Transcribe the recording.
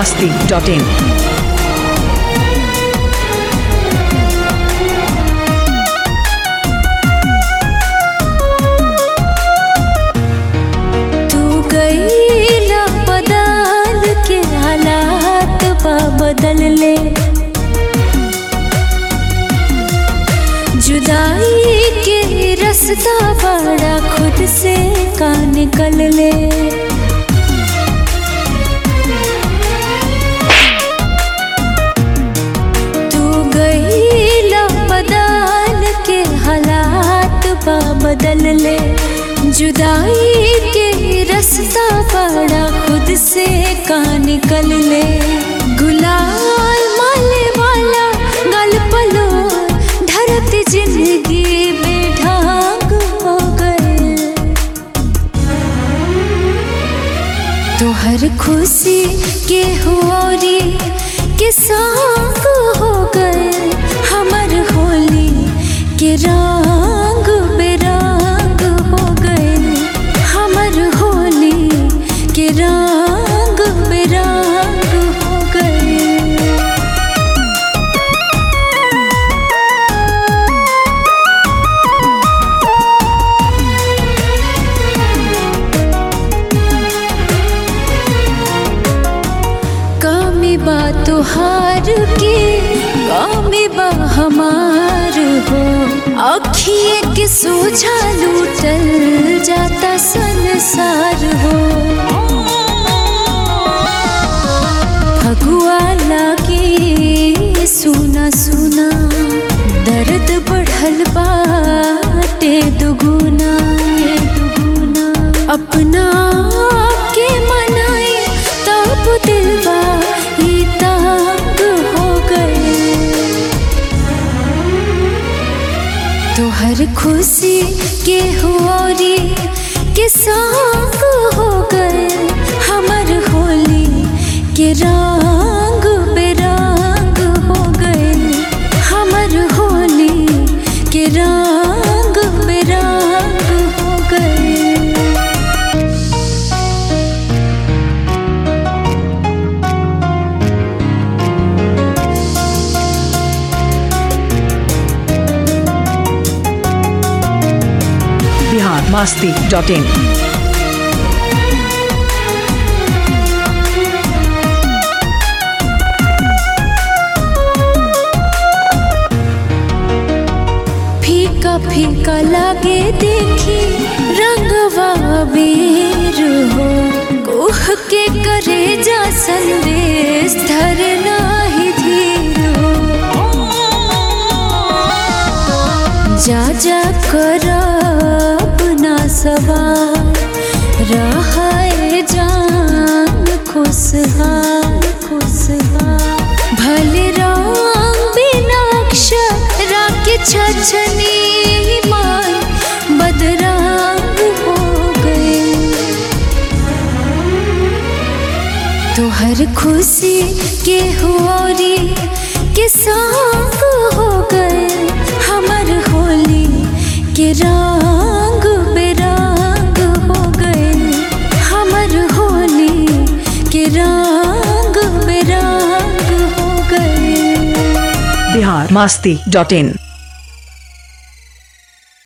masti.in. तू गईला बदल के हालात बा बदल ले जुदाई के रास्ता बड़ा खुद से का निकल ले तू गईला बदल के हालात बा बदल ले जुदाई के रास्ता बड़ा खुद से का निकल ले गुलाल माले वाला गल पलो धरती जिंदगी में ढाक हो गए तो हर खुशी के होरी के संग हो गए हमर होली के रंग बेरंग हो गए हमर होली के रंग बेरंग हो गए कामी बा तुहार के कामी बा हमार हो अखिए के सोझा लूटल जाता संसार हो फगुआ लागे सुना सुना दर्द बढ़ल बाटे दुगुना दुगुना अपना के मनाए तब दिलवा ही तंग हो गए तो हर खुशी के होरी के संग हो गए हमर होली के रंग बेरंग हो गए हमर होली के रंग बेरंग हो गए Bihar masti.in. फीका फीका लागे देखी रंगवा बेर हो कोह के करे जा संदेश धरना ही धीर हो जा जा कर अपना सवार रहाए जान खुशहाल खुशहाल भले रंग बिना अक्षरा के छछनी मान बदराग हो गए तो हर खुशी के होरी के संग हो गए हमर होली के रंग बेरंग हो गए हमर होली के रंग बेरंग हो गए Bihar masti.in.